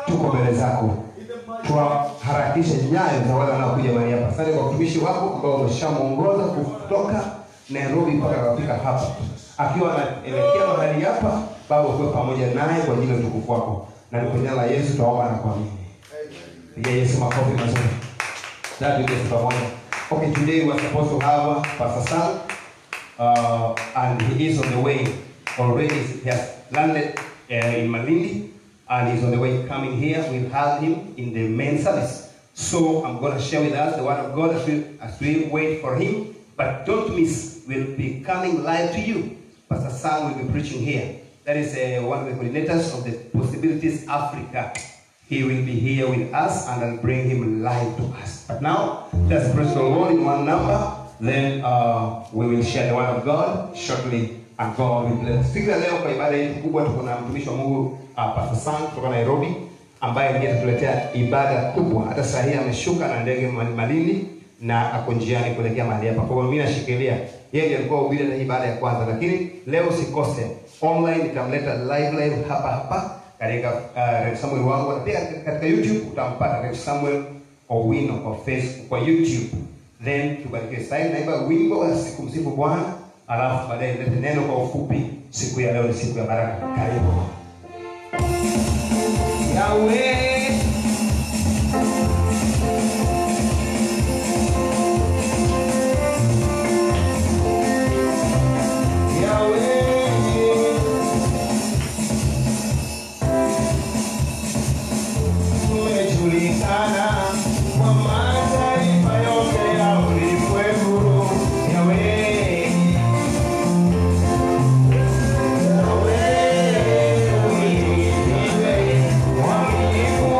tuko mbele zako tuwaharakishe nyayo za wale wanaokuja mahali hapa. Asante kwa mtumishi wako ambao umeshamwongoza kutoka Nairobi mpaka akafika hapa, akiwa anaelekea mahali hapa. Baba, ukuwe pamoja naye kwa ajili ya utukufu wako, na ni kwa jina la Yesu tunaomba na kuamini. Pigia Yesu makofi mazuri. That we get pamoja. Okay, today we are supposed to have Pastor Sam, uh, and he is on the way already. He has landed uh, in Malindi, and he's on the way coming here. We'll have him in the main service. So I'm going to share with us the word of God as we, as we wait for him. But don't miss, we'll be coming live to you. Pastor Sam will be preaching here. That is uh, one of the coordinators of the Possibilities Africa. He will be here with us and I'll bring him live to us. But now, let's praise the Lord in one number. Then uh, we will share the word of God shortly and God will bless. Siku ya leo kwa ibada hii kubwa tuko na mtumishi wa Mungu uh, Pastor Sam kutoka Nairobi ambaye ndiye atatuletea ibada kubwa. Hata saa hii ameshuka na ndege Mal- Malindi na ako njiani kuelekea mahali hapa. Kwa hiyo mimi nashikilia yeye ndiye alikuwa hubiri na ibada ya kwanza, lakini leo usikose online, nitamleta live live hapa hapa katika uh, Rev Samuel wangu na pia katika YouTube utampata Rev Samuel Owino kwa Facebook, kwa YouTube. Then tubarikiwe sasa, naimba wimbo wa siku msifu Bwana, alafu baadaye nilete neno kwa ufupi. Siku ya leo ni siku ya baraka. Karibu. Yahweh Yahweh umejulikana kwa mataifa yote ya ulimwengu. Yahweh, Yahweh, uhimidiwe, mwaminifu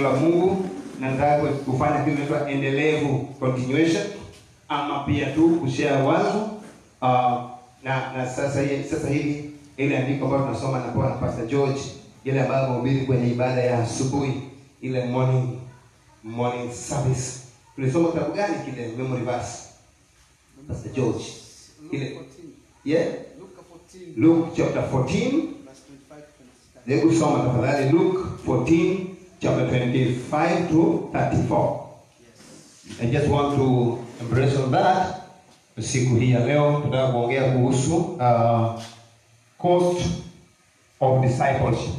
la Mungu na nataka kufanya kitu inaitwa endelevu continuation, ama pia tu kushare wazo uh, na na sasa hii sasa hivi ile andiko ambayo tunasoma na kwa Pastor George ile ambayo amehubiri kwenye ibada ya asubuhi ile morning morning service. Tulisoma kitabu gani kile memory verse? Pastor George. Ile yeah, Luke chapter 14 Hebu soma tafadhali Luke 14 chapter 25 to 34. I just want to embrace on that. Siku hii ya leo tunataka kuongea kuhusu uh, cost of discipleship.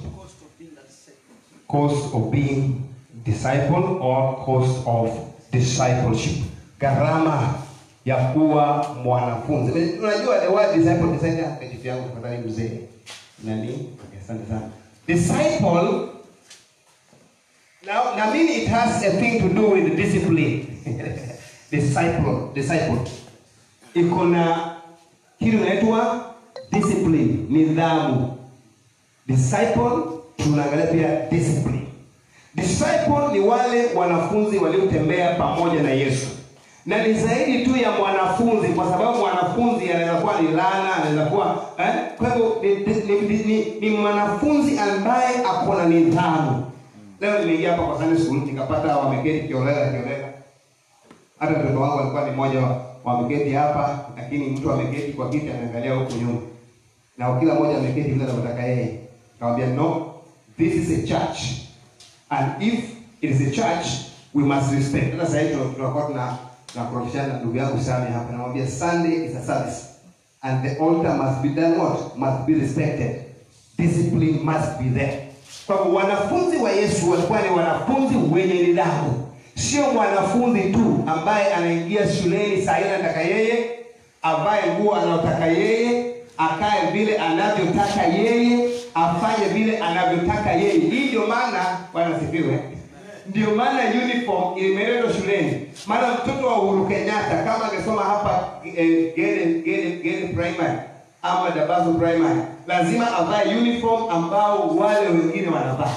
Cost of being disciple or cost of discipleship. Gharama ya kuwa mwanafunzi. Unajua the word disciple disciple kitu yangu tafadhali mzee. Nani? Okay, asante sana. Disciple now, now mean it has a thing to do with discipline. disciple, disciple. Iko na kitu inaitwa discipline, nidhamu. Disciple tunaangalia pia discipline. Disciple ni wale wanafunzi waliotembea pamoja na Yesu, na ni zaidi tu ya mwanafunzi, kwa sababu mwanafunzi anaweza kuwa ni lana, anaweza kuwa eh? Kwa hivyo ni, ni, ni, ni, ni mwanafunzi ambaye ako na nidhamu. Leo nimeingia hapa kwa Sunday school nikapata wameketi kiolela kiolela. Hata mtoto wangu alikuwa ni mmoja wa wameketi hapa, lakini mtu ameketi kwa kiti anaangalia huku nyuma, na kila mmoja ameketi vile anavyotaka yeye. Nikamwambia no, this is a church and if it is a church we must respect. Sasa sasa hivi tunakuwa tuna tunakorofishana na ndugu yangu Sami hapa, namwambia Sunday is a service and the altar must be done what must be respected, discipline must be there. Kwa hivyo wanafunzi wa Yesu walikuwa ni wanafunzi wenye nidhamu, sio mwanafunzi tu ambaye anaingia shuleni saa ile anataka yeye, avae nguo anayotaka yeye, akae vile anavyotaka yeye, afanye vile anavyotaka yeye. Hii ndio maana Bwana sifiwe. Ndio maana uniform imeletwa shuleni. Maana mtoto wa Uhuru Kenyatta kama angesoma hapa eh, Gere Gere Gere Primary ama Dabaso Primary, lazima avae uniform ambao wale wengine wanavaa.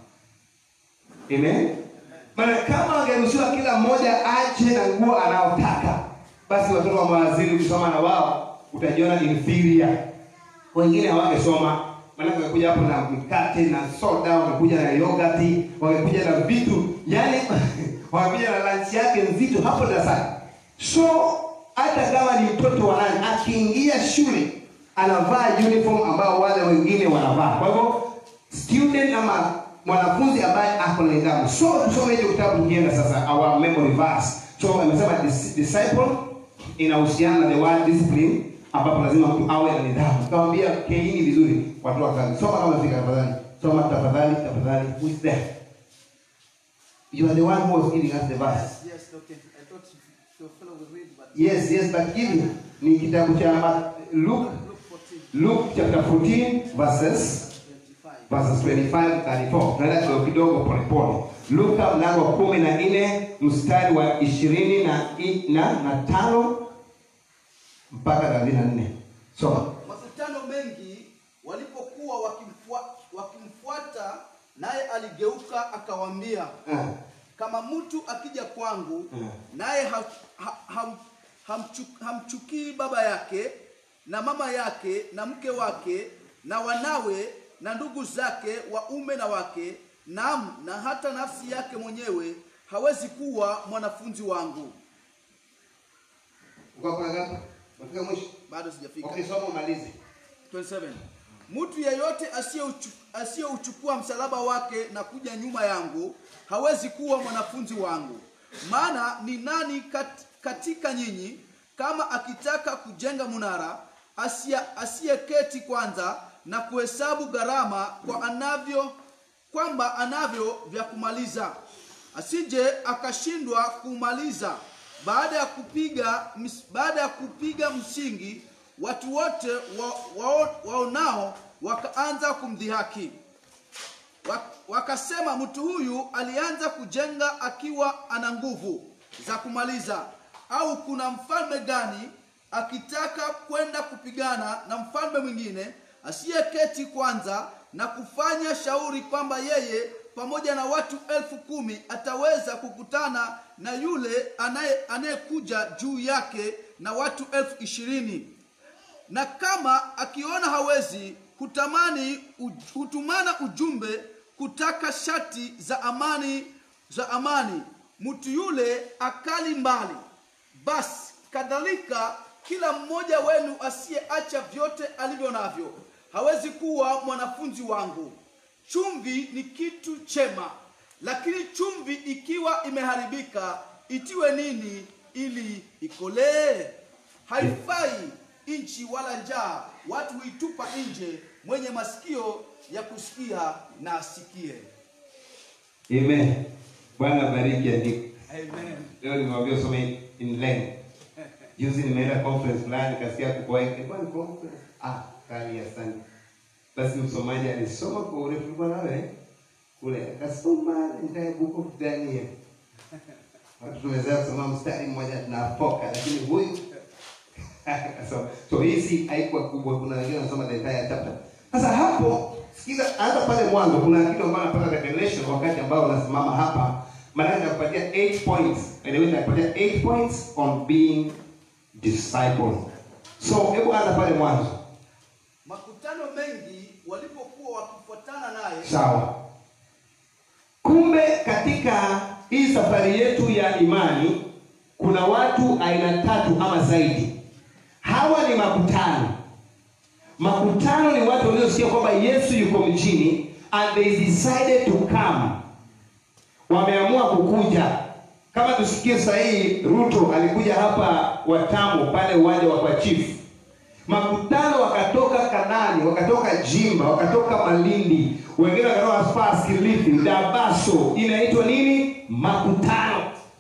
Amen. Maana kama angeruhusiwa kila mmoja aje na nguo anaotaka, basi watoto wa mawaziri kusoma na wao utajiona inferior. Wengine hawangesoma, maana wangekuja hapo na mikate na soda, wangekuja na yogurt, wangekuja na vitu, yani wangekuja na lunch yake nzito hapo darasani. So hata kama ni mtoto wa nani, akiingia shule anavaa uniform ambao wale wengine wanavaa. Kwa hivyo student ama mwanafunzi ambaye ako na nidhamu. So tusome hicho kitabu tukienda sasa our memory verse. So amesema dis- disciple inahusiana na the word discipline ambapo lazima mtu awe na nidhamu. Kawambia keini vizuri watu wa kazi. Soma kama fika tafadhali. Soma tafadhali tafadhali. Who is there? You are the one who was giving us the verse. Yes, okay. I thought your fellow would read, but Yes, yes, but give me. Ni kitabu cha Ma- Luke Luke 14, Luke chapter 14 verses 25. verses 25 34. Tunaenda kidogo kidogo polepole. Luka mlango wa kumi na nne mstari wa ishirini na, i- na, na tano mpaka thelathini na nne. Soma. Makutano mengi walipokuwa wakimfua, wakimfuata, naye aligeuka akawaambia, Ah, kama mtu akija kwangu Mm. naye ha, ha, ham, hamchu- hamchukii baba yake na mama yake na mke wake na wanawe na ndugu zake waume na wake, naam, na hata nafsi yake mwenyewe, hawezi kuwa mwanafunzi wangu. uko hapo ngapi? Unafika mwisho? Bado sijafika. Okay, soma umalize. 27 mtu yeyote asiyeuchu- asiyeuchukua msalaba wake na kuja nyuma yangu hawezi kuwa mwanafunzi wangu maana ni nani kat, katika nyinyi kama akitaka kujenga munara asia- asiyeketi kwanza na kuhesabu gharama kwa anavyo kwamba anavyo vya kumaliza asije akashindwa kumaliza baada ya kupiga ms- baada ya kupiga msingi watu wote wa, wa, waonao wakaanza kumdhihaki Wa- wakasema mtu huyu alianza kujenga akiwa ana nguvu za kumaliza au kuna mfalme gani akitaka kwenda kupigana na mfalme mwingine asiyeketi kwanza na kufanya shauri kwamba yeye pamoja na watu elfu kumi ataweza kukutana na yule anaye anayekuja juu yake na watu elfu ishirini na kama akiona hawezi hutamani uj- hutumana ujumbe kutaka shati za amani za amani mtu yule akali mbali basi kadhalika kila mmoja wenu asiyeacha vyote alivyo navyo hawezi kuwa mwanafunzi wangu chumvi ni kitu chema lakini chumvi ikiwa imeharibika itiwe nini ili ikolee haifai nchi wala njaa watu huitupa nje mwenye masikio ya kusikia na asikie Amen. Bwana bariki andiko. Amen. Leo nimwambia usome in length. Juzi nimeenda conference fulani kasikia kuko ilikuwa ni conference. Ah, kali asante. Basi msomaji alisoma kwa urefu tulikuwa nawe kule akasoma ndani book of Daniel. Watu tumeweza kusoma mstari mmoja tunapoka lakini huyu so, so hii si haikuwa kubwa kuna wengine wanasoma the entire chapter. Sasa hapo sikiza hata pale mwanzo kuna kitu ambacho napata revelation wakati ambao unasimama hapa maana nakupatia 8 points. By the way nakupatia 8 points on being disciple. So hebu anza pale mwanzo. makutano mengi walipokuwa wakifuatana naye Sawa. Kumbe katika hii safari yetu ya imani kuna watu aina tatu ama zaidi. Hawa ni makutano. Makutano ni watu waliosikia kwamba Yesu yuko mjini and they decided to come. Wameamua kukuja. Kama tusikie sasa hii Ruto alikuja hapa Watamu pale uwanja wa kwa chief. Makutano wakatoka Kanani, wakatoka Jimba, wakatoka Malindi, wengine wakatoka as far as Kilifi, Dabaso. Inaitwa nini? Makutano.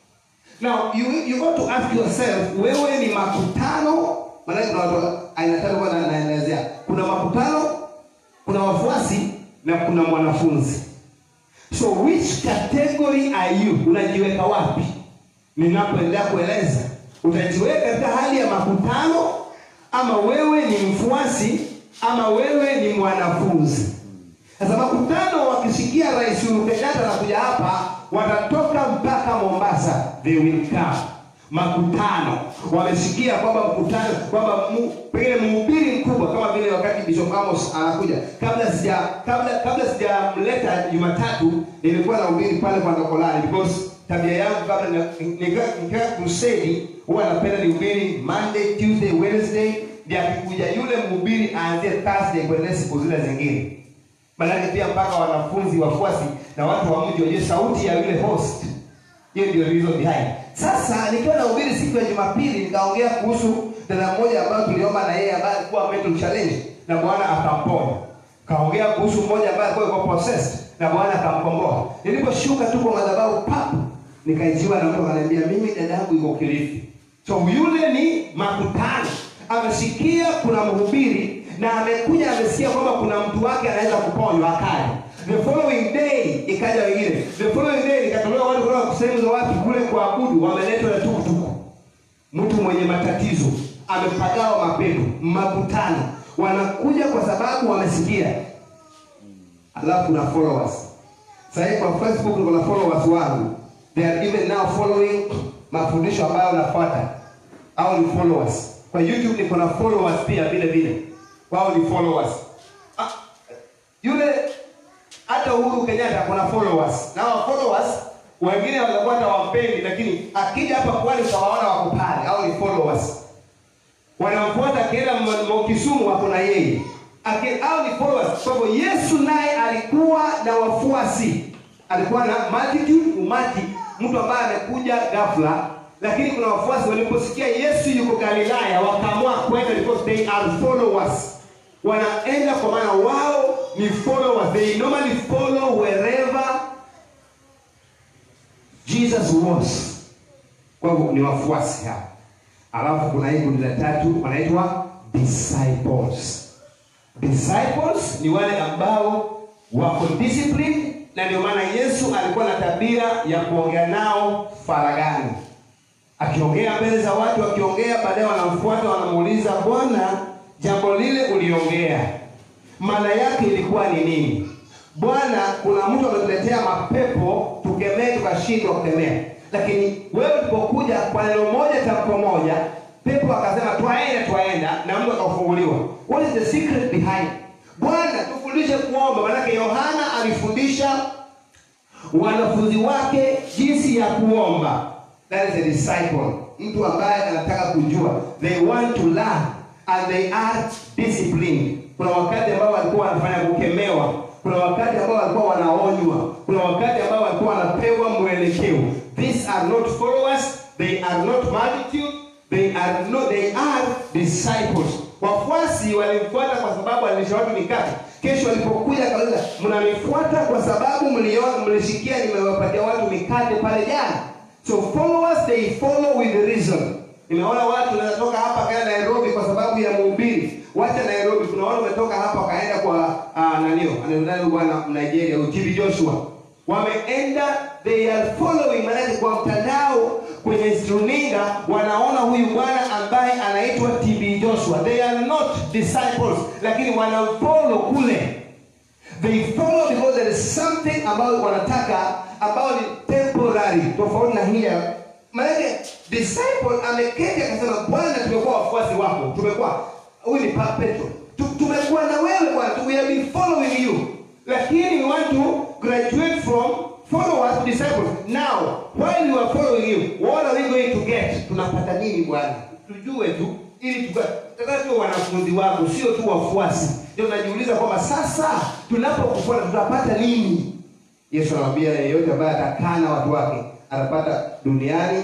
Now you, you got to ask yourself, wewe ni makutano? Maana kuna watu aina tatu kwa na- naelezea. Kuna makutano, kuna wafuasi na kuna mwanafunzi. So which category are you? Unajiweka wapi? Ninapoendelea kueleza, utajiweka katika hali ya makutano ama wewe ni mfuasi ama wewe ni mwanafunzi. Sasa makutano wakisikia Rais Uhuru Kenyatta anakuja hapa, watatoka mpaka Mombasa, they will come. Makutano wamesikia kwamba mkutano kwamba mu- pengine mhubiri mkubwa kama vile wakati Bishop Amos anakuja, kabla sija kabla kabla sijamleta Jumatatu, nilikuwa na ubiri pale kwa Ndokolani because tabia yangu kabla na- nikiwa nikiwa crusade huwa napenda nihubiri Monday, Tuesday, Wednesday, ndio akikuja yule mhubiri aanzie Thursday kuendelea siku zile zingine. Maanake pia mpaka wanafunzi wafuasi na watu wa mji wajue sauti ya yule host. Hiyo ndio reason behind. Sasa nikiwa nahubiri siku ya Jumapili nikaongea kuhusu dada mmoja ambayo tuliomba na yeye ambaye alikuwa mental challenge na Bwana akamponya. Kaongea kuhusu mmoja ambaye alikuwa yuko possessed na Bwana akamkomboa. Niliposhuka tu kwa madhabahu pap nikaijiwa na mtu akaniambia mimi dada yangu yuko Kilifi. So yule ni makutano. Amesikia kuna mhubiri na amekuja amesikia kwamba kuna mtu wake anaweza kuponywa akaja. The following day ikaja wengine. The following day ikatolewa watu kutoka sehemu za wapi kule kuabudu wameletwa na tukutuku. Mtu mwenye matatizo amepagawa mapepo, makutano. Wanakuja kwa sababu wamesikia. Alafu kuna followers. Sasa hivi kwa Facebook kuna followers wangu. They are even now following mafundisho ambayo nafuata. Au ni followers. Kwa YouTube niko na followers pia vile vile. Wao ni followers. Ah, yule hata Uhuru Kenyatta kuna followers. Na hao followers wengine wanakuwa hata wampendi lakini akija hapa kwani utawaona wako pale au ni followers. Wanamfuata akienda M- M- Kisumu wako na yeye. Aki, au ni followers. Kwa hivyo Yesu naye alikuwa na wafuasi. Alikuwa na multitude, umati, mtu ambaye amekuja ghafla lakini kuna wafuasi waliposikia Yesu yuko Galilaya wakaamua kwenda because they are followers wanaenda kwa maana wao ni followers they normally follow wherever Jesus was kwa hivyo ni wafuasi hao alafu kuna hii kundi la tatu wanaitwa disciples disciples ni wale ambao wako disciplined na ndio maana Yesu alikuwa na tabia ya kuongea nao faragani akiongea mbele za watu akiongea baadaye wanamfuata wanamuuliza bwana jambo lile uliongea maana yake ilikuwa ni nini bwana kuna mtu ametuletea mapepo tukemee tukashindwa kukemea lakini wewe ulipokuja kwa neno moja tamko moja pepo akasema twaenda twaenda na mtu akafunguliwa what is the secret behind bwana tufundishe kuomba manake yohana alifundisha wanafunzi wake jinsi ya kuomba that is a disciple mtu ambaye anataka kujua they want to learn and they are disciplined kuna wakati ambao walikuwa wanafanya kukemewa kuna wakati ambao walikuwa wanaonywa kuna wakati ambao walikuwa wanapewa mwelekeo these are not followers they are not multitude they are not, they are disciples wafuasi walimfuata kwa sababu alilisha watu mikate kesho walipokuja kauliza mnanifuata kwa sababu mliona mlisikia nimewapatia watu mikate pale jana so followers they follow with the reason nimeona watu wanatoka hapa kaenda nairobi kwa sababu ya mhubiri wacha nairobi kuna watu wametoka hapa wakaenda kwa uh, nanio anaendani bwana nigeria ujibi joshua wameenda they are following maanake kwa mtandao kwenye runinga wanaona huyu bwana ambaye anaitwa tb joshua they are not disciples lakini wanamfollow kule they follow because there is something ambayo wanataka ambayo ni temporary tofauti na hii ya maanake disciple ameketi akasema bwana tumekuwa wafuasi wako tumekuwa huyu ni Pa- petro Tu- tumekuwa na wewe bwana we have been following you lakini we want to graduate from followers to disciples now while you are following you what are we going to get tunapata nini bwana tujue tu ili tutaka tuwe wanafunzi wako sio tu wafuasi ndio najiuliza kwamba sasa tunapokufuata tutapata nini yesu anamwambia yeyote ambaye atakaa na watu wake atapata duniani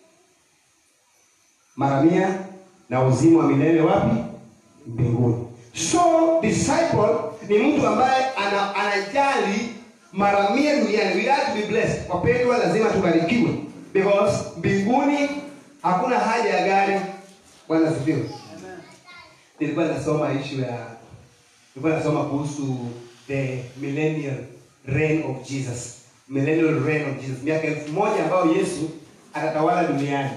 mara mia na uzima wa milele wapi mbinguni so disciple ni mtu ambaye ana, anajali mara mia duniani we have to be blessed wapendwa lazima tubarikiwe because mbinguni hakuna haja ya gari bwana asifiwe nilikuwa nasoma ishu ya nilikuwa nasoma kuhusu the millennial reign of jesus millennial reign of jesus miaka elfu moja ambayo yesu atatawala duniani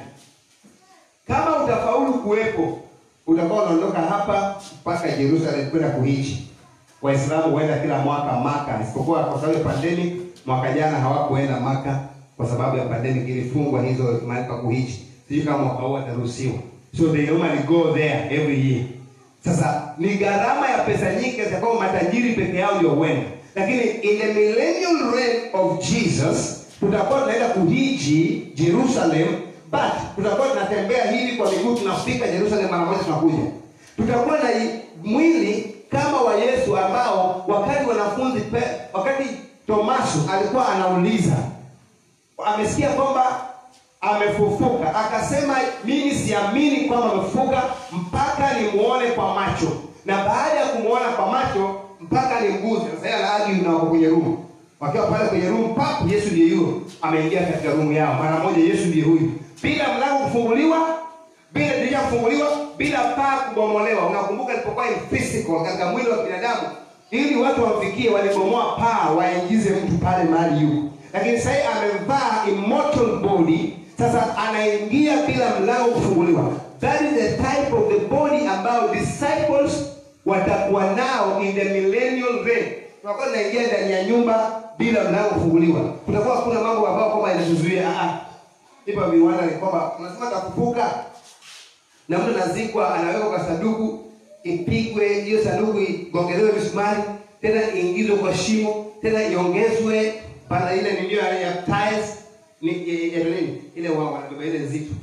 kama utafaulu kuwepo utakuwa unaondoka hapa mpaka jerusalem kwenda kuishi waislamu huenda kila mwaka maka isipokuwa kwa sababu ya pandemic mwaka jana hawakuenda maka kwa sababu ya pandemic ilifungwa hizo mahali pa kuishi sijui kama mwaka huu ataruhusiwa so they normally go there every year sasa ni gharama ya pesa nyingi kiasi kwamba matajiri peke yao ndio huenda lakini in the millennial reign of jesus tutakuwa tunaenda kuhiji jerusalem but tutakuwa tunatembea hivi kwa miguu tunafika jerusalem mara moja tunakuja tutakuwa na i- mwili kama wa yesu ambao wakati wanafunzi pe, wakati tomaso alikuwa anauliza amesikia kwamba amefufuka akasema mimi siamini kwamba amefufuka mpaka nimuone kwa macho na baada ya kumuona kwa macho mpaka nimguze sasa yeye anaagi na wako kwenye rumu wakiwa pale kwenye rumu pap yesu ndiye yuyo ameingia katika rumu yao mara moja yesu ndiye huyu bila mlango kufunguliwa bila dirisha kufunguliwa bila paa kubomolewa unakumbuka ilipokuwa in physical katika mwili wa binadamu ili watu wamfikie walibomoa paa waingize mtu pale mahali yuko lakini sasa hivi amevaa immortal body sasa anaingia bila mlango kufunguliwa that is the type of the body ambayo disciples watakuwa nao in the millennial reign tunakuwa tunaingia ndani ya nyumba bila mlango kufunguliwa kutakuwa hakuna mambo ambayo kwamba inatuzuia ah ah. ipo viwanda ni kwamba unasema takufuka na mtu anazikwa anawekwa kwa sanduku ipigwe hiyo sanduku igongelewe misumari tena iingizwe kwa shimo tena iongezwe pana ile nilio ya, ya tiles ni ya, ya, ya nini ile wao wanabeba ile nzito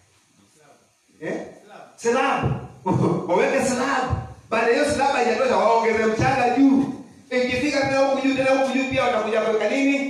eh slab waweke slab baada ya hiyo slab haijatosha waongeze mchanga juu ikifika tena huku juu tena huku juu pia watakuja kuweka nini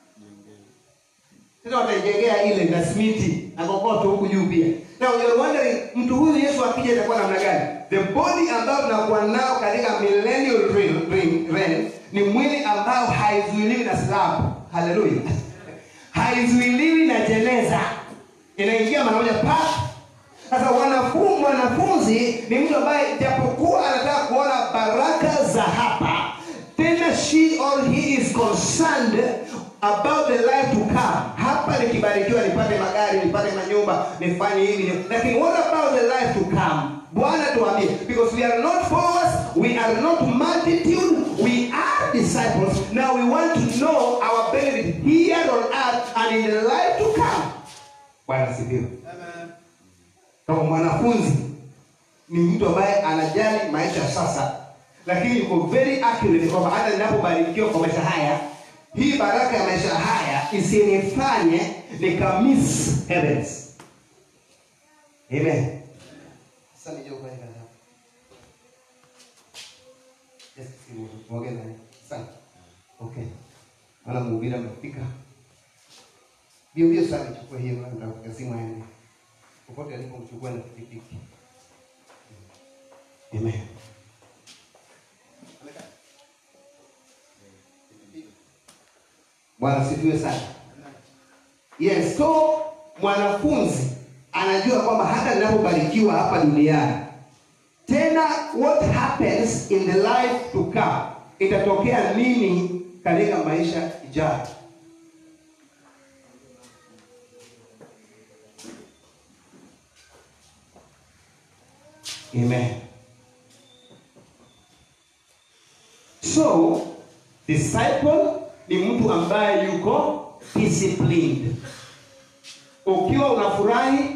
tena wataijengea ile na simiti na kokoto huku juu pia now you're wondering mtu huyu yesu akija itakuwa namna gani the body ambayo tunakuwa nao katika millennial reign, reign, reign ni mwili ambao haizuiliwi na slab haleluya haizuiliwi na jeneza inaingia mara moja pa sasa wanafunzi mwanafunzi ni mtu ambaye japokuwa anataka kuona baraka za hapa tena she or he is concerned about the life to come hapa nikibarikiwa nipate magari nipate manyumba nifanye hivi lakini what about the life to come bwana tuambie because we are not followers we are not multitude we are disciples now we want to know our benefit here on earth and in the life to come bwana asifiwe Amen. kama mwanafunzi ni mtu ambaye anajali maisha sasa lakini yuko very accurate kwamba hata ninapobarikiwa kwa maisha haya hii baraka ya maisha haya isinifanye nikamiss heavens amen sasa nije kwa hapa yes simu ongea naye sana okay wala mhubiri amefika bio bio sana chukua hiyo na nitakupa simu aende popote alipomchukua na pikipiki amen bwana sifiwe sana yes so mwanafunzi anajua kwamba hata ninapobarikiwa hapa duniani tena what happens in the life to come itatokea nini katika maisha ijayo amen so disciple ni mtu ambaye yuko disciplined ukiwa unafurahi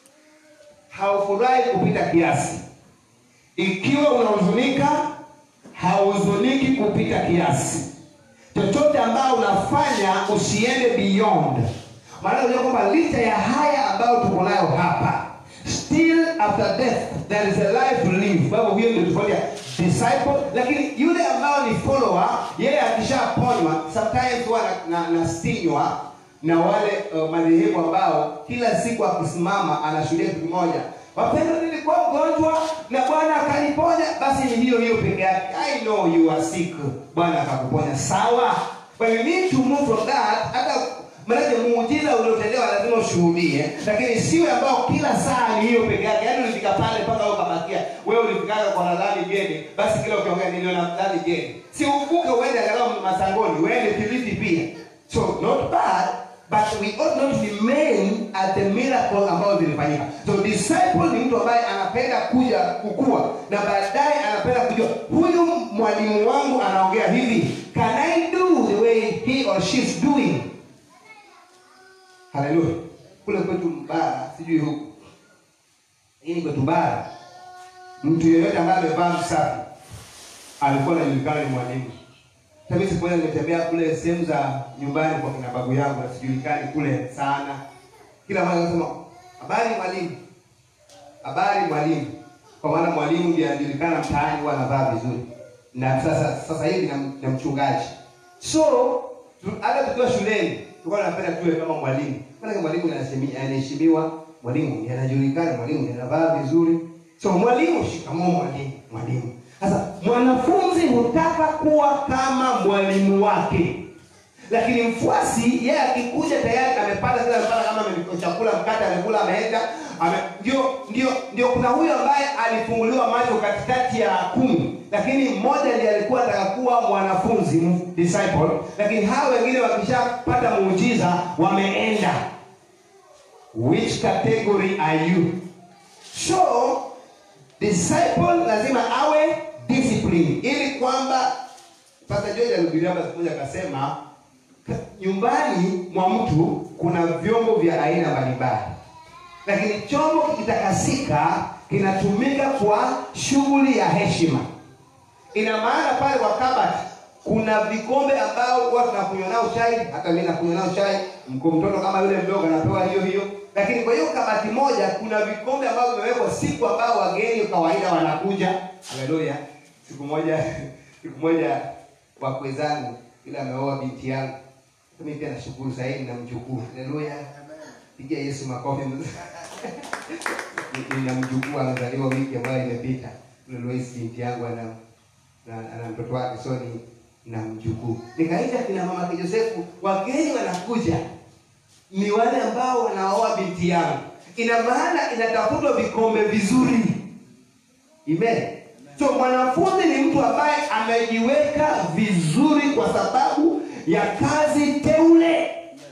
haufurahi kupita kiasi ikiwa unahuzunika hauzuniki kupita kiasi chochote ambayo unafanya usiende beyond maana unajua kwamba licha ya haya ambayo tuko nayo hapa still after death there is a life to live kwa hivyo hiyo ndio tofauti ya disciple lakini yule ambao ni follower yeye akishaponywa sometimes huwa na, na, nasinywa na wale uh, madhehebu ambao kila siku akisimama anashuhudia kitu kimoja wapendwa nilikuwa mgonjwa na bwana akaniponya basi ni hiyo hiyo peke yake i know you are sick bwana akakuponya sawa but you need to move from that hata maanake muujiza uliotendewa lazima ushuhudie lakini siwe ambao kila saa ni hiyo peke yake yaani ulifika pale mpaka wewe ukabakia wewe ulifikaga kwa nadhani geni basi kila ukiongea niliona nadhani geni si uvuke uende angalau masangoni uende kilifi pia so not bad but we ought not remain at the miracle ambayo zilifanyika so disciple ni mtu ambaye anapenda kuja kukua na baadaye anapenda kujua huyu mwalimu wangu anaongea hivi can i do the way he or she is doing haleluya kule kwetu mbara sijui huku lakini kwetu bara mtu yeyote ambaye amevaa msafi alikuwa anajulikana ni mwalimu Sasa mimi siku moja nimetembea kule sehemu za nyumbani kwa kina babu yangu na sijulikani kule sana. Kila mara anasema habari mwalimu, habari mwalimu, kwa maana mwalimu ndiye anajulikana mtaani, huwa anavaa vizuri, na sasa sasa hivi na, na mchungaji. So tu- hata tukiwa shuleni tulikuwa tunapenda tuwe kama mwalimu, maana mwalimu anaheshimi- anaheshimiwa, mwalimu ndiye anajulikana, mwalimu ndiye anavaa vizuri. So mwalimu, shikamoo mwalimu, mwalimu. Sasa mwanafunzi hutaka kuwa kama mwalimu wake, lakini mfuasi yeye akikuja tayari amepata kila amepata kama ame- chakula mkate amekula ameenda ame, ndio ndio ndio kuna huyo ambaye alifunguliwa macho katikati ya kumi lakini mmoja ndiye alikuwa ataka kuwa mwanafunzi m- disciple lakini hao wengine wakishapata muujiza wameenda which category are you so disciple lazima awe discipline ili kwamba Pastor George alihubiria hapa siku moja akasema "Ka- nyumbani mwa mtu kuna vyombo vya aina mbalimbali lakini chombo kikitakasika kinatumika kwa shughuli ya heshima ina maana pale kwa kabati kuna vikombe ambao huwa tunakunywa nao chai hata mimi nakunywa nao chai mko mtoto kama yule mdogo anapewa hiyo hiyo lakini kwa hiyo kabati moja kuna vikombe ambavyo vimewekwa siku ambao wageni kawaida wanakuja haleluya siku moja siku moja wakwe zangu ila ameoa binti yangu mimi pia nashukuru zaidi na mjukuu haleluya pigia yesu makofi Ni- nina mjukuu amezaliwa wiki ambayo imepita yule Lois binti yangu ana na, ana mtoto wake so ni na mjukuu nikaita kina mama yake Josefu wageni wanakuja ni wale ambao wanaoa binti yangu ina maana inatafutwa vikombe vizuri amen so mwanafunzi ni mtu ambaye amejiweka vizuri kwa sababu ya kazi teule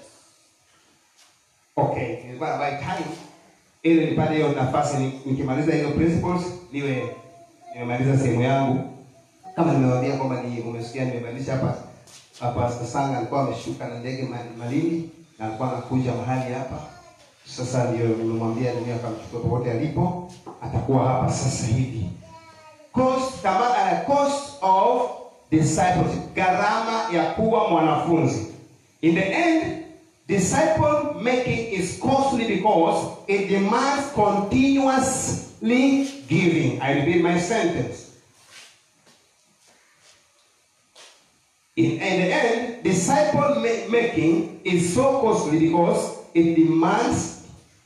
okay nilikuwa by time ili nipate hiyo nafasi ni- nikimaliza hiyo principles niwe nimemaliza sehemu yangu kama nimewaambia kwamba ni umesikia nimebadilisha hapa Pastor Sanga alikuwa ameshuka na ndege Ma- Malindi na alikuwa anakuja mahali hapa. Sasa ndio nimemwambia nini akamchukua popote alipo, atakuwa hapa sasa hivi. Cost, kama, uh, cost of discipleship, gharama ya kuwa mwanafunzi. In the end, disciple making is costly because it demands continuously giving. I repeat my sentence. In, in the end, disciple ma- making is so costly because it demands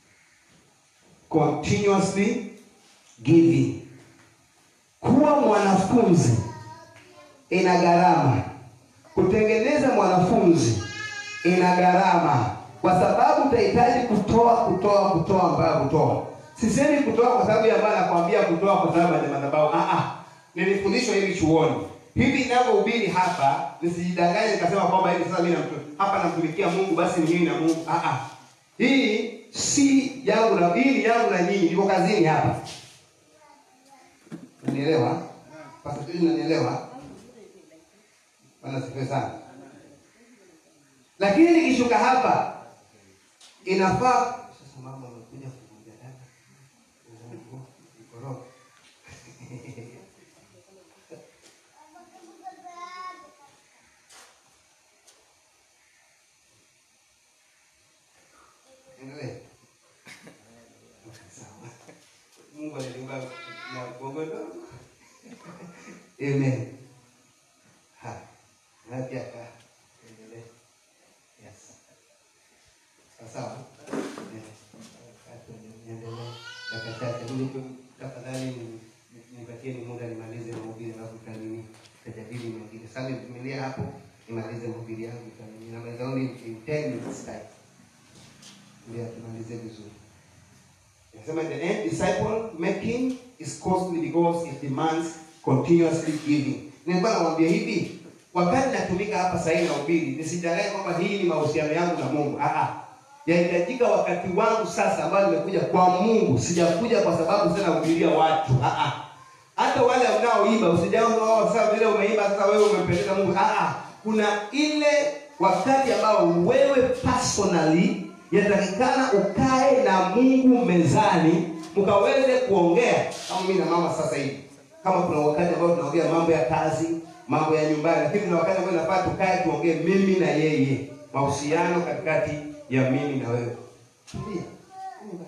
continuously giving. Kuwa mwanafunzi ina gharama. Kutengeneza mwanafunzi ina gharama, kwa sababu utahitaji kutoa, kutoa, kutoa mpaka kutoa. Sisemi kutoa kwa sababu ya maana nakwambia kutoa kwa sababu ya madhabahu. Ah ah, nilifundishwa hivi chuoni hivi ninavyohubiri hapa, nisijidanganye nikasema kwamba hivi sasa mimi namtu hapa namtumikia Mungu, basi ni mimi na Mungu. Ah ah, hii si yangu na hii ni yangu na nyinyi, niko kazini hapa. Unanielewa? Pastor George, unanielewa? Bwana sifiwe sana. Lakini nikishuka hapa inafaa sasa mama amekuja kukuja dada. Mungu, nikoroka. Endelee. Sawa. Mungu aliumba na bongo ndogo. Amen. Ha. Na pia ka. Endelee. Yes. Sawa sawa. Eh. Hapo niendelee. Dakika chache mimi tu tafadhali ni- ni- nipatie ni muda nimalize mahubiri alafu tutanini tutajadili mengine. Sasa nivumilia hapo nimalize mahubiri yangu tutanini. Namaliza only in 10 minutes time. Ndio tumalize vizuri. Nasema the end disciple making is costly because it demands continuously giving. Nilikuwa namwambia hivi, wakati natumika hapa sasa hivi nahubiri, nisidanganye kwamba hii ni mahusiano yangu na Mungu. Ah ah. Yahitajika wakati wangu sasa ambao nimekuja kwa Mungu, sijakuja kwa sababu sasa nahubiria watu. Ah ah. Hata wale mnaoimba usijao sasa vile umeimba sasa wewe umempendeza Mungu. Ah ah. Kuna ile wakati ambao wewe personally yatakikana ukae na Mungu mezani mkaweze kuongea kama mimi na mama sasa hivi. Kama kuna wakati ambao tunaongea mambo ya kazi, mambo ya nyumbani, lakini kuna wakati ambao inafaa tukae tuongee mimi na yeye, mahusiano katikati ya mimi na wewe. Tulia. Tulia.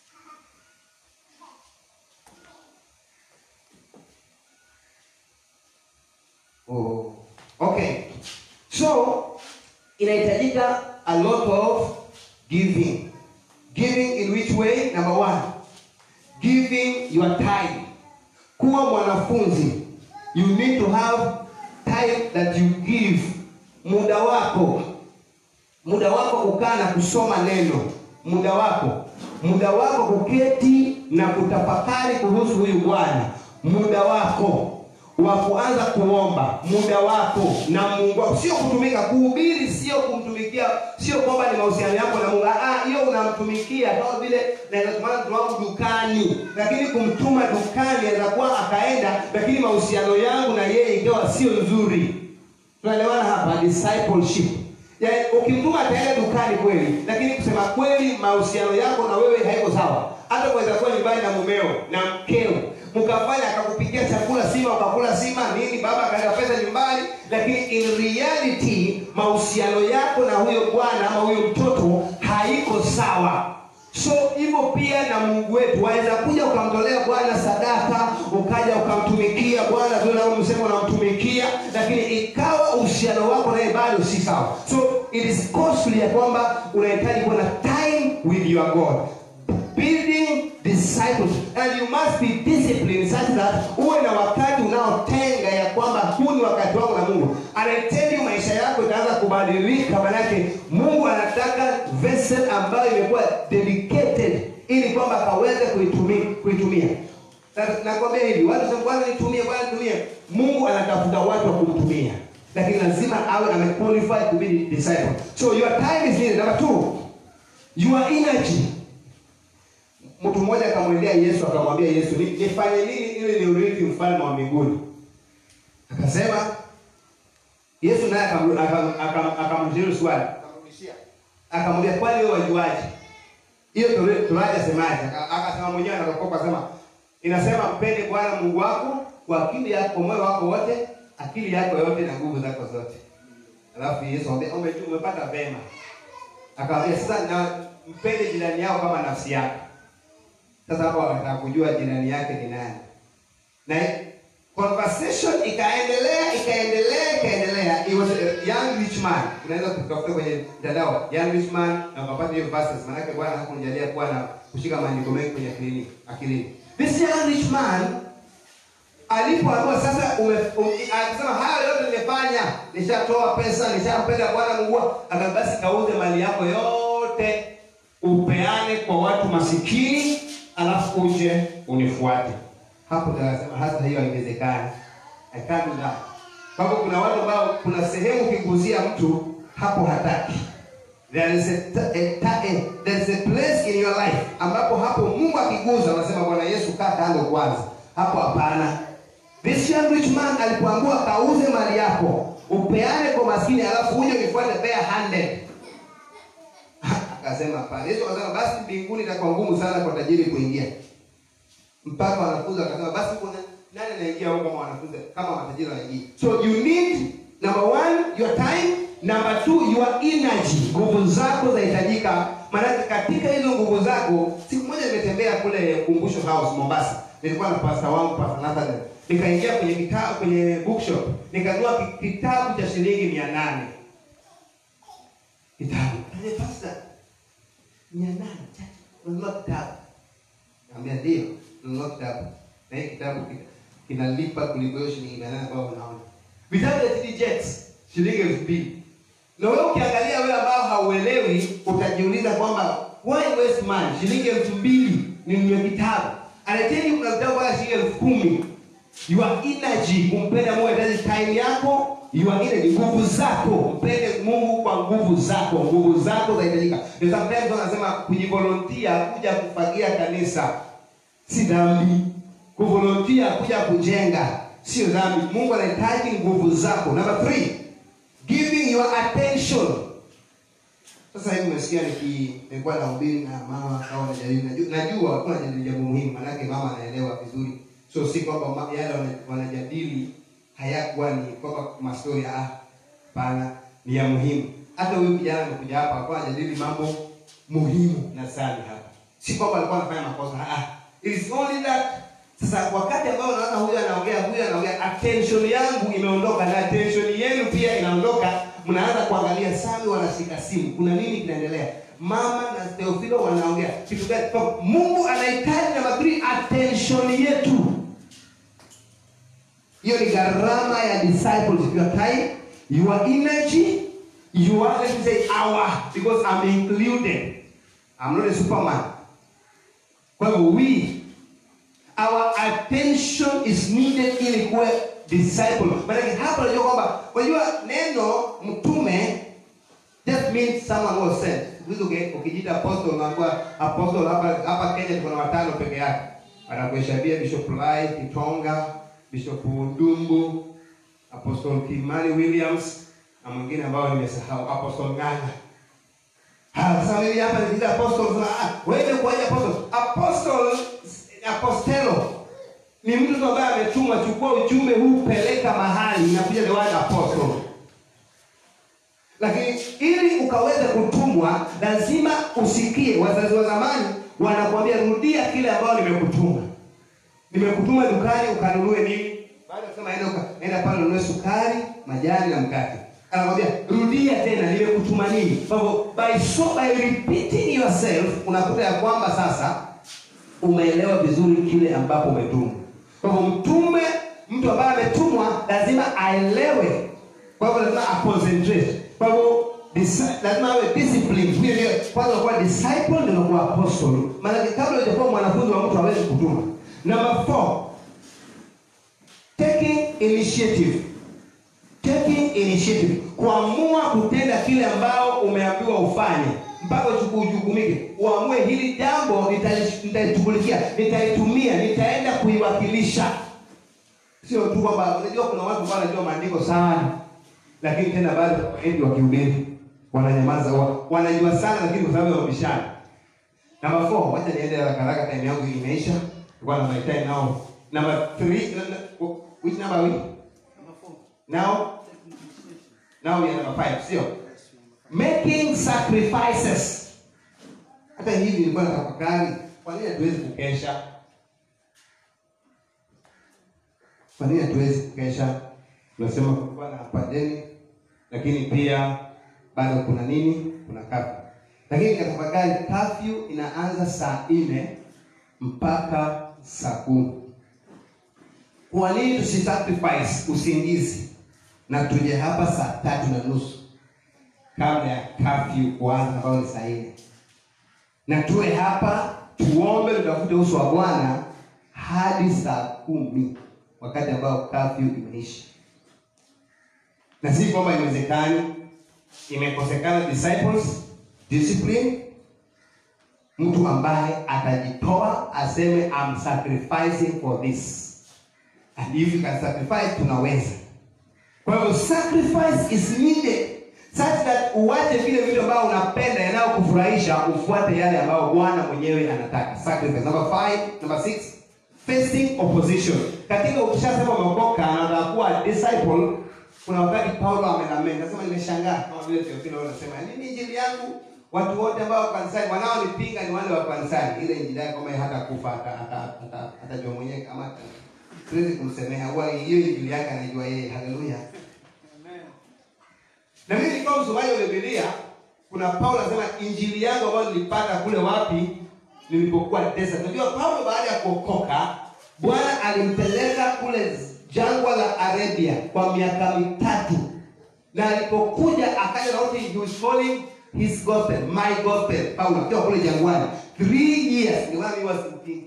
Oh. Okay. So inahitajika a lot of giving. Giving in which way? Number one, giving your time. Kuwa mwanafunzi, you need to have time that you give. Muda wako, muda wako kukaa na kusoma neno, muda wako, muda wako kuketi na kutafakari kuhusu huyu Bwana, muda wako wa kuanza kuomba muda wako na Mungu wako, sio kutumika. Kuhubiri sio kumtumikia, sio kwamba ni mahusiano yako na Mungu. Ah, hiyo unamtumikia kama vile naweza kumana mtu wangu dukani, lakini kumtuma dukani anaweza kuwa akaenda, lakini mahusiano yangu na yeye ikawa sio nzuri. Tunaelewana hapa, discipleship. Yaani ukimtuma ataenda dukani kweli, lakini kusema kweli mahusiano yako na wewe haiko sawa. Hata kuweza kuwa nyumbani na mumeo na mkeo mkafanya akakupikia chakula sima ukakula sima nini, baba akaweka pesa nyumbani, lakini in reality mahusiano yako na huyo bwana ama huyo mtoto haiko sawa. So hivyo pia na Mungu wetu, waweza kuja ukamtolea Bwana sadaka, ukaja ukamtumikia Bwana vile unavyosema unamtumikia, lakini ikawa uhusiano wako naye bado si sawa. So it is costly ya kwamba unahitaji kuwa na time with your God building disciples and you must be disciplined such that uwe na wakati unaotenga ya kwamba huu ni wakati wangu na Mungu. Anaiteli maisha yako itaanza kubadilika, manake Mungu anataka vessel ambayo imekuwa dedicated ili kwamba akaweze kuitumia kuitumia. Na- Nakwambia hivi, watu wanasema Bwana nitumie, Bwana nitumie. Mungu anatafuta watu wa kumtumia, lakini lazima awe amequalified to be disciple. So your time is needed. Number two, your energy mtu mmoja akamwendea Yesu akamwambia Yesu, "Ni- nifanye nini ili niurithi ufalme wa mbinguni? Akasema, Yesu naye akam- akam- akam- akamjibu swali, akamrudishia akamwambia kwani wewe wajuaje? Hiyo Tora- Torati asemaje? Aka- Akasema mwenyewe anarokoka akasema inasema mpende Bwana Mungu wako kwa akili yako, kwa moyo wako wote, akili yako yote na nguvu zako zote. Alafu Yesu akamwambia ume, umepata vema. Akamwambia sasa na mpende jirani yako kama nafsi yako. Sasa hapo anataka kujua jirani yake ni nani. Na conversation ikaendelea ikaendelea ikaendelea. It was a young rich man. Unaweza kutafuta kwenye mtandao young rich man na ukapata hiyo verses, maana yake Bwana hakunijalia kuwa na kushika maandiko mengi kwenye akilini akilini. This young rich man alipoambiwa sasa ume, um, akasema haya yote nimefanya, nishatoa pesa, nishampenda Bwana Mungu wako, akasema basi kauze mali yako yote upeane kwa watu masikini, alafu uje unifuate. Hapo ndio akasema hata hiyo haiwezekani. I can't do that. Kwa hivyo kuna watu ambao kuna sehemu ukiguzia mtu hapo hataki. There is a, a, a, a, there is a place in your life ambapo hapo Mungu akiguza unasema Bwana Yesu kaa kando kwanza. Hapo hapana. This young rich man alipoambiwa kauze mali yako, upeane kwa maskini alafu uje unifuate bare handed. Akasema hapana. Yesu akasema basi mbinguni itakuwa ngumu sana kwa tajiri kuingia. Mpaka wanafunzi wakasema basi kuna nani anaingia huko kama wanafunzi kama matajiri wanaingia. So you need number one your time, number two your energy. Nguvu zako zahitajika. Maana katika hizo nguvu zako, siku moja nimetembea kule Kumbusho House Mombasa. Nilikuwa na pasta wangu Pastor Nathan. Nikaingia kwenye kitabu kwenye bookshop, nikanunua ki- kitabu cha shilingi 800. Kitabu. Kale pasta 800. Ununua kitabu. Naambia ndio, nunua kitabu. Na hii kitabu kina- kinalipa kuliko hiyo shilingi mia nane ambayo unaona. Vitabu vya TD Jakes shilingi elfu mbili. Na wewe ukiangalia wewe ambao hauelewi utajiuliza kwamba why waste money? Shilingi elfu mbili ninunue kitabu. Anateni kuna vitabu kwa shilingi elfu kumi. Your energy kumpenda Mungu inahitaji time yako, your energy nguvu zako, mpende Mungu kwa nguvu zako, nguvu zako zahitajika. Ndio sometimes wanasema kujivolunteer kuja kufagia kanisa si dhambi. Kuvolunteer kuja kujenga sio dhambi. Mungu anahitaji nguvu zako. Number three, giving your attention. Sasa hivi umesikia niki nilikuwa nahubiri na mama au najadili najua najua walikuwa wanajadili jambo muhimu manake mama anaelewa vizuri. So si kwamba ma- yale wana- wanajadili hayakuwa ni kwamba mastori ah hapana ni ya muhimu. Hata huyu kijana amekuja hapa alikuwa anajadili mambo muhimu na sana hapa. Si kwamba alikuwa anafanya makosa ah. It is only that sasa wakati ambao unaona huyu anaongea huyu anaongea attention yangu imeondoka na attention yenu pia inaondoka mnaanza kuangalia sami wanashika simu kuna nini kinaendelea mama na Theophilo wanaongea kitu gani Kwa Mungu anahitaji namba 3 attention yetu hiyo ni gharama ya disciples your time your energy your let me say hour because I'm included I'm not a superman kwa hivyo we our attention is needed ili kuwe disciple maanake hapa unajua kwamba unajua neno mtume just means someone was sent Siku hizi uki- ukijiita apostle unaambiwa apostle hapa hapa Kenya tuko na watano peke yake anakuhesabia Bishop Lai Kitonga Bishop Ndumbu Apostle Kimani Williams na mwingine ambao nimesahau Apostle Nganga Ah, sasa mimi hapa nikiita apostle sasa ah, wewe kuaje apostle? Apostle apostelo ni mtu tu ambaye ametumwa, chukua ujumbe huu peleka mahali, inakuja the word apostle. Lakini ili ukaweze kutumwa, lazima usikie. Wazazi wa zamani wanakuambia rudia kile ambayo nimekutuma. Nimekutuma dukani ukanunue nini? Baada ya kusema enda uka- enda pale ununue sukari, majani na mkate. Anakwambia rudia tena nimekutuma nini? Kwa hivyo by so by repeating yourself unakuta ya kwamba sasa umeelewa vizuri kile ambapo umetumwa. Kwa hivyo mtume, mtu ambaye ametumwa lazima aelewe. Kwa hivyo lazima aconcentrate. Kwa hivyo disi- lazima awe discipline. Hiyo ndio kwanza unakuwa disciple ndio unakuwa apostle. Maana kabla hujakuwa mwanafunzi wa mtu hawezi kutuma. Number four, taking initiative taking initiative kuamua kutenda kile ambao umeambiwa ufanye mpaka uchuku- ujukumike uamue hili jambo nitali- nitalishughulikia nitalitumia nitaenda kuiwakilisha sio tu kwamba unajua kuna watu ambao wanajua maandiko sana lakini tena bado wengi wakihubiri wananyamaza, wa- wanajua sana, lakini kwa sababu ya mabishano. Number four, wacha niende haraka haraka, time yangu imeisha. Nilikuwa na my time now. Number three, no, no, which number are we? Number four. Now, Take initiation. now we are number five, sio? Making sacrifices. Hata hivi nilikuwa na tafakari, kwa nini hatuwezi kukesha? Kwa nini hatuwezi kukesha? Tunasema kulikuwa na pandemic, lakini pia bado kuna nini? Kuna kafyu. Lakini nikatafakari kafyu inaanza saa nne mpaka saa kumi. Kwa nini tusisacrifice usingizi na tuje hapa saa tatu na nusu kabla ya kafyu kuanza ambayo ni saa nne, na tuwe hapa tuombe, tutafute uso wa Bwana hadi saa kumi, wakati ambao kafyu imeisha. Na si kwamba iwezekani, imekosekana disciples discipline, mtu ambaye atajitoa aseme I'm sacrificing for this and if you can sacrifice, tunaweza. Kwa hivyo sacrifice is needed such that uwache vile vitu ambavyo unapenda yanayokufurahisha ufuate yale ambayo Bwana mwenyewe anataka. Sacrifice. Number five, number six, facing opposition. Katika ukishasema umeokoka na unataka kuwa disciple, kuna wakati Paulo amenamenda, nasema nimeshangaa kama vile Theophilo anasema, nini injili yangu watu wote ambao wako kanisani wanaonipinga ni wale wa kanisani. Ile injili yake kama hata kufa hata hata hata atajua mwenyewe kama hata siwezi kumsemea, huwa hiyo injili yake anajua yeye. Haleluya. Amen. Na mimi nilikuwa msomaji wa Biblia, kuna Paulo anasema injili yangu ambayo nilipata kule wapi nilipokuwa desert. Unajua Paulo baada ya kuokoka, Bwana alimpeleka kule jangwa la Arabia kwa miaka mitatu. Na alipokuja akaja na wote he was following his gospel, my gospel. Paulo akiwa kule jangwani 3 years. Ni wani was thinking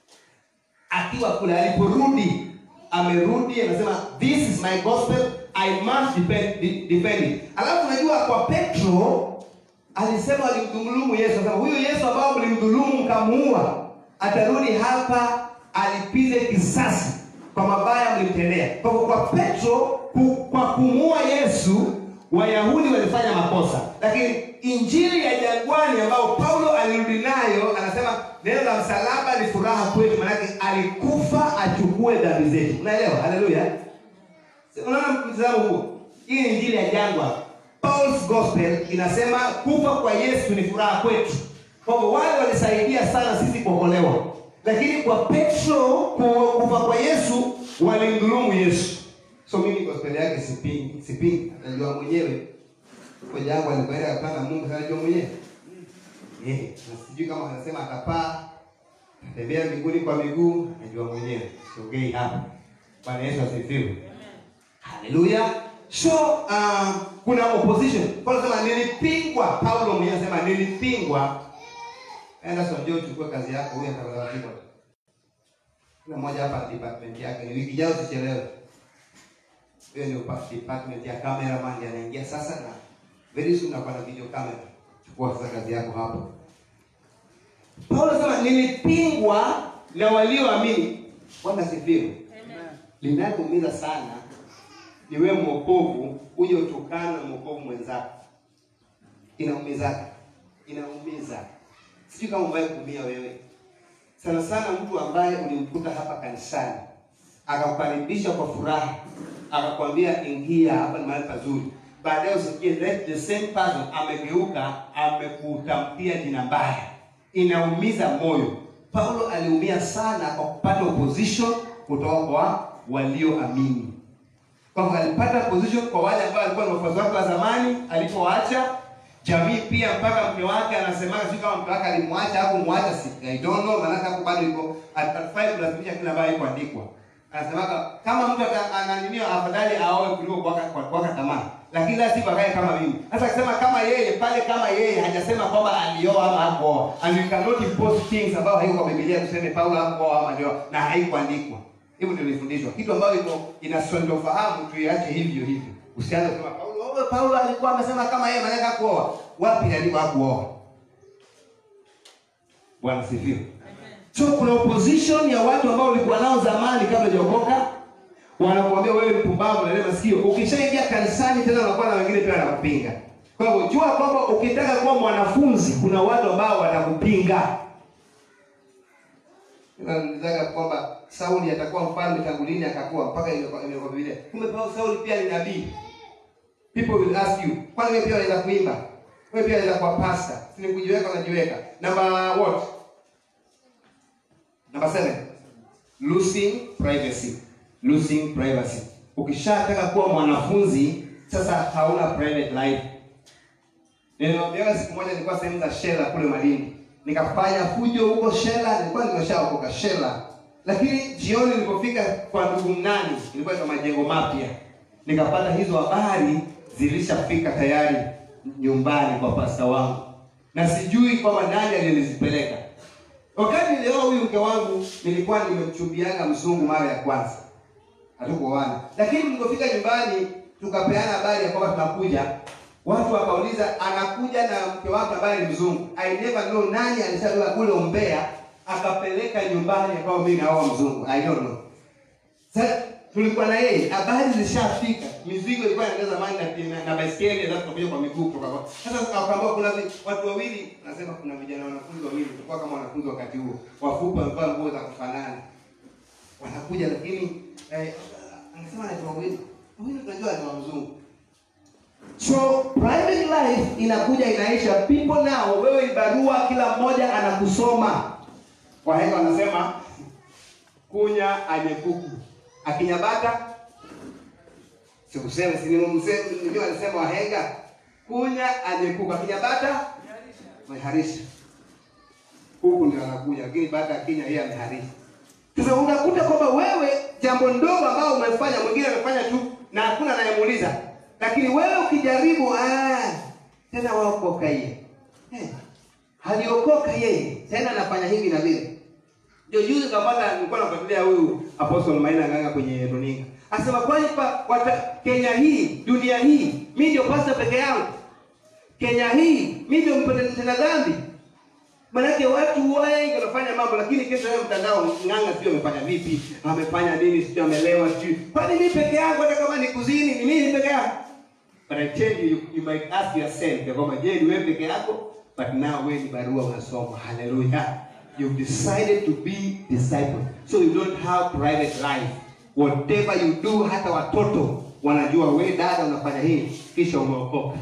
akiwa kule aliporudi amerudi anasema this is my gospel i must defend, de- defend it alafu unajua kwa petro alisema alimdhulumu yesu anasema huyu yesu ambao mlimdhulumu mkamuua atarudi hapa alipize kisasi kwa mabaya mlimtendea kwa hivyo kwa petro ku, kwa kumuua yesu wayahudi walifanya makosa lakini injili ya jangwani ambayo paulo alirudi nayo anasema neno la msalaba ni furaha kwetu manake alikufa achukue dhambi zetu unaelewa haleluya Si unaona mtazamo huo hii ni injili ya jangwa paul's gospel inasema kufa kwa yesu ni furaha kwetu kwa hivyo wale walisaidia sana sisi kuokolewa lakini kwa petro ku- kufa kwa yesu walimdhulumu yesu so mimi gospel yake sipingi sipingi najua mwenyewe kwa jangwa alipoenda akapanda mungu sana najua mwenyewe Eh, na sijui kama anasema atapaa atembea mbinguni kwa miguu najua mwenyewe siongei hapa bwana yesu asifiwe haleluya so uh, kuna opposition paulo sema nilipingwa paulo mwenyewe anasema nilipingwa enda sonjo uchukue kazi yako huyu atakapigwa kuna mmoja hapa department yake ni wiki jao sichelewe hiyo ni upa- department ya cameraman ndiye anaingia sasa na very soon nakuwa na video camera chukua sasa kazi yako hapo paulo anasema nilipingwa na walioamini bwana sifiwe Amen. linakuumiza sana ni wewe mwokovu uje utokana na mwokovu mwenzako inaumiza inaumiza sijui kama umewahi kuumia wewe sana sana mtu ambaye ulimkuta hapa kanisani akakukaribisha kwa furaha akakwambia ingia hapa ni mahali pazuri baadaye usikie that the same person amegeuka amekutamkia jina mbaya inaumiza moyo paulo aliumia sana kwa kupata opposition kutoka kwa walioamini kwamba alipata position kwa wale ambao walikuwa ni wafuasi wake wa zamani alipowaacha jamii pia mpaka mke wake anasemaga sio kama mke wake alimwacha au kumwacha si I don't know maana hapo bado iko atafai kulazimisha kila ambayo iko andikwa anasemaga kama mtu ata- ananinio afadhali aoe kuliko kuwaka kwa- kuwaka tamaa lakini la siku akae kama mimi sasa akisema kama yeye pale kama yeye hajasema kwamba alioa ama hakuoa and we cannot impose things ambayo haiko kwa Biblia tuseme Paulo hakuoa ama alioa na haikuandikwa hivyo ndio nilifundishwa kitu ambayo iko inasintofahamu tuiache hivyo hivyo usianze kusema Paulo oh, Paulo alikuwa amesema kama yeye maana hakuoa wapi alikuwa hakuoa Bwana sifiwe so kuna opposition ya watu ambao ulikuwa nao zamani kabla hujaokoka wanakuambia wewe mpumbavu na masikio. Ukishaingia kanisani tena unakuwa na wengine pia wanakupinga. Kwa hivyo jua kwamba ukitaka kuwa mwanafunzi kuna watu ambao watakupinga. Nilizaga kwamba Sauli atakuwa mfalme tangu lini akakuwa mpaka imekuwa imekuwa Biblia. Kumbe Paulo Sauli pia ni nabii. People will ask you, kwani wewe pia unaweza kuimba? Wewe pia unaweza kuwa pastor. Si ni kujiweka unajiweka. Number what? Number seven. Losing privacy. Losing privacy. Ukishataka kuwa mwanafunzi sasa hauna private life. Niliwaambia siku moja nilikuwa sehemu za Shela kule Malindi. Nikafanya fujo huko Shela, nilikuwa nimeshaokoka Shela. Lakini jioni nilipofika kwa ndugu Mnani, ilikuwa kwa majengo mapya. Nikapata hizo habari zilishafika tayari nyumbani kwa pasta wangu. Na sijui kwamba nani aliyezipeleka. Wakati leo huyu mke wangu nilikuwa nimemchumbianga mzungu mara ya kwanza. Hatukuoana. Lakini tulipofika nyumbani tukapeana habari ya kwamba tunakuja. Watu wakauliza anakuja na mke wake ambaye ni mzungu. I never know nani alishabeba kule Umbea akapeleka nyumbani akawa mimi naoa mzungu. I don't know. Sasa tulikuwa na yeye, habari zilishafika. Mizigo ilikuwa inaenda zamani na, na, na baiskeli alafu tunakuja kwa miguu kutoka kwa. Sasa akaambiwa kuna vi- watu wawili, nasema kuna vijana wanafunzi wawili, tulikuwa kama wanafunzi wakati huo. Wafupi wamevaa nguo za kufanana. Wanakuja lakini eh, anasema anaitwa wawili. Wawili tunajua ni mzungu. So private life inakuja inaisha. People now, wewe ni barua, kila mmoja anakusoma. Wahenga wanasema kunya anyekuku, akinyabata si useme, si ni mseme, ndio wanasema wahenga, kunya anyekuku, akinyabata ameharisha. Kuku ndio anakuja, lakini bata akinya yeye ameharisha. Sasa unakuta kwamba wewe jambo ndogo ambao umefanya mwingine amefanya tu na hakuna anayemuuliza, lakini wewe ukijaribu, ah, tena waokoka yeye eh, haliokoka yeye tena anafanya hivi na vile. Ndio juzi kapata, nilikuwa nafuatilia huyu Apostle Maina Nganga kwenye runinga, asema kwani pa wata, Kenya hii dunia hii mimi ndio pastor peke yangu, Kenya hii mimi ndio mpenda dhambi Manake watu wengi wanafanya mambo lakini kesho leo mtandao ng'anga sio amefanya vipi, amefanya nini, sio amelewa, sio. Kwani mimi peke yangu hata kama ni kuzini ni mimi peke yangu? But I tell you, you, you might ask yourself ya kwamba je, ni wewe peke yako? But now wewe ni barua unasoma. Hallelujah. You've decided to be disciple. So you don't have private life. Whatever you do, hata watoto wanajua wewe dada unafanya hii kisha umeokoka.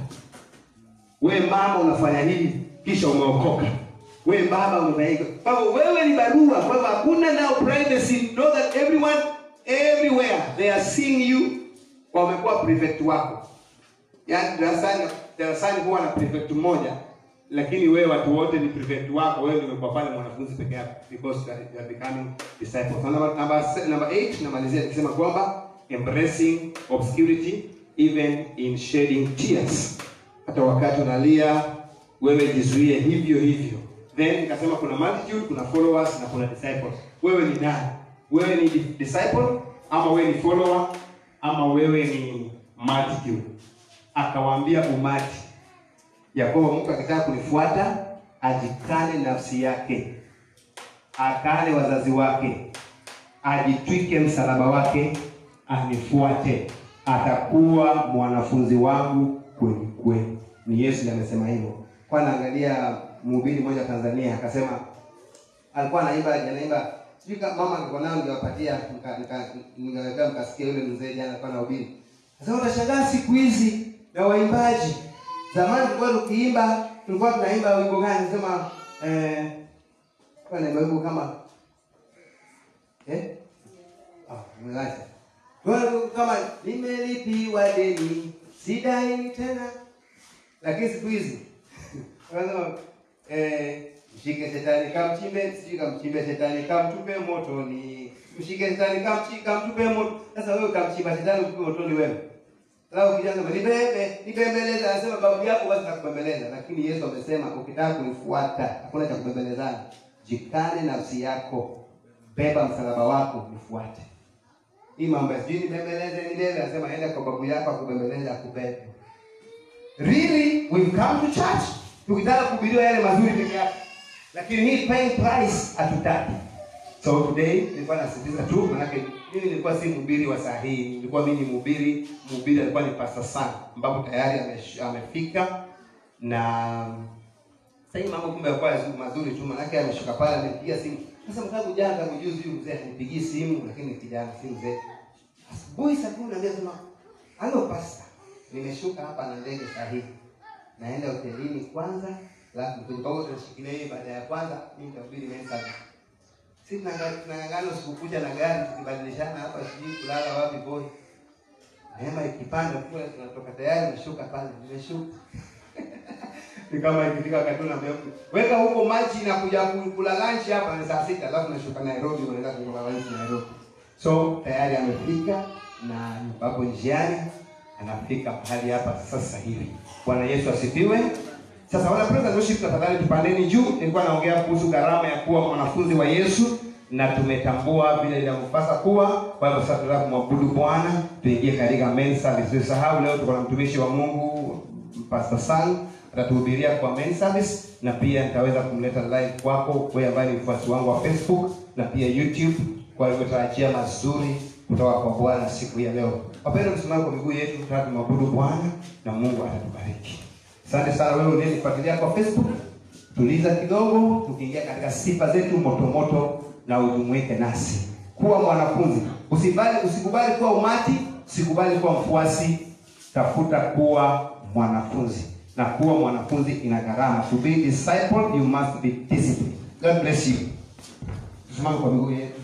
We mama unafanya hivi kisha umeokoka. We baba unafanya hivyo. Kwa hivyo wewe ni barua, kwa hivyo hakuna now privacy. Know that everyone everywhere they are seeing you, wamekuwa prefect wako. Yaani darasani darasani huwa na prefect mmoja, lakini wewe watu wote ni prefect wako. Wewe ndio umekuwa pale mwanafunzi peke yako because you are, you are becoming disciples. So number number se- number 8 namalizia nikisema kwamba embracing obscurity even in shedding tears. Hata wakati unalia wewe jizuie hivyo hivyo. Then nikasema kuna multitude, kuna followers na kuna disciples. Wewe ni nani? Wewe ni di- disciple ama wewe ni follower ama wewe ni multitude? Akawaambia umati ya kwamba mtu akitaka kunifuata ajikane nafsi yake, akane wazazi wake, ajitwike msalaba wake, anifuate, atakuwa mwanafunzi wangu kweli kweli. Ni Yesu ndiye amesema hivyo. Kwa naangalia mhubiri mmoja Tanzania akasema, alikuwa anaimba anaimba, sijui kama mama alikuwa nayo, ningewapatia nika- nika- ningeweka mkasikia yule mzee jana alikuwa anahubiri. Sasa utashangaa siku hizi na waimbaji. Zamani tulikuwa tukiimba, tulikuwa tunaimba wimbo gani? Sema eh, kwa naimba wimbo kama eh, ah, umeacha Kwa kama nimelipiwa deni sidai tena, lakini siku hizi wanasema eh, mshike shetani kamchimbe, sijui kamchimbe shetani kamtupe motoni, mshike shetani kamchi kamtupe moto. Sasa wewe kamchimba shetani utupe motoni wewe Lao kijana nibebe, nibembeleza, anasema babu yako basi nakubembeleza, lakini Yesu amesema ukitaka kunifuata hakuna cha kubembelezana. Jikane nafsi yako, beba msalaba wako, nifuate. Hii mambo ya sijui nibembeleze, nibebe, anasema enda kwa babu yako akubembeleze, akubebe. Really, we've come to church tukitaka kuhubiriwa yale mazuri peke yake, lakini hii paying price hatutaki. So today nilikuwa nasisitiza tu, manake mimi nilikuwa si mhubiri wa saa hii, nilikuwa mimi ni mhubiri, mhubiri alikuwa ni Pastor Sam, ambapo tayari amesh- amefika na sasa hii mambo kumbe yalikuwa yazu- mazuri tu, manake ameshuka pale, amepigia simu. Sasa mkangu jana tangu juzi huyu mzee anipigii simu, lakini ni kijana si mzee. Asubuhi saa kumi na mbili sema, halo pasta, nimeshuka hapa na ndege saa hii, naenda hotelini kwanza, alafu tukitoka tunashikilia hii baada ya kwanza, mimi nitabidi mensa si tunang'ang'ana usiku kucha na gari tukibadilishana hapa, sijui kulala wapi boy. Neema ikipanda kule tunatoka tayari, nashuka pale, nimeshuka ni kama ikifika wakati unaambia mtu weka huko maji na kuja kula lunch hapa ni saa sita, alafu nashuka Nairobi, unaenda kula lunch Nairobi. So tayari amefika na yuko njiani, anafika mahali hapa sasa hivi. Bwana Yesu asifiwe. Sasa wana praise and worship, tafadhali tupandeni juu. Nilikuwa naongea kuhusu gharama ya kuwa mwanafunzi wa Yesu na tumetambua vile inavyopasa kuwa. Kwa hivyo sasa tunataka kumwabudu Bwana, tuingie katika main service. Usisahau leo tuko na mtumishi wa Mungu Pastor San atatuhubiria kwa main service, na pia nitaweza kumleta live kwako wewe ambaye ni mfuasi wangu wa Facebook na pia YouTube. Kwa hivyo tarajia mazuri kutoka kwa Bwana siku ya leo. Wapendwa, msimame kwa miguu yetu, tunataka kumwabudu Bwana na Mungu atatubariki. Asante sana wewe unayenifuatilia kwa Facebook. Tuliza kidogo, tukiingia katika sifa zetu moto moto, na ujumuike nasi. Kuwa mwanafunzi, usibali, usikubali kuwa umati, usikubali kuwa mfuasi, tafuta kuwa mwanafunzi, na kuwa mwanafunzi ina gharama. To be disciple you must be disciplined. God bless you. Tusimame kwa miguu yetu.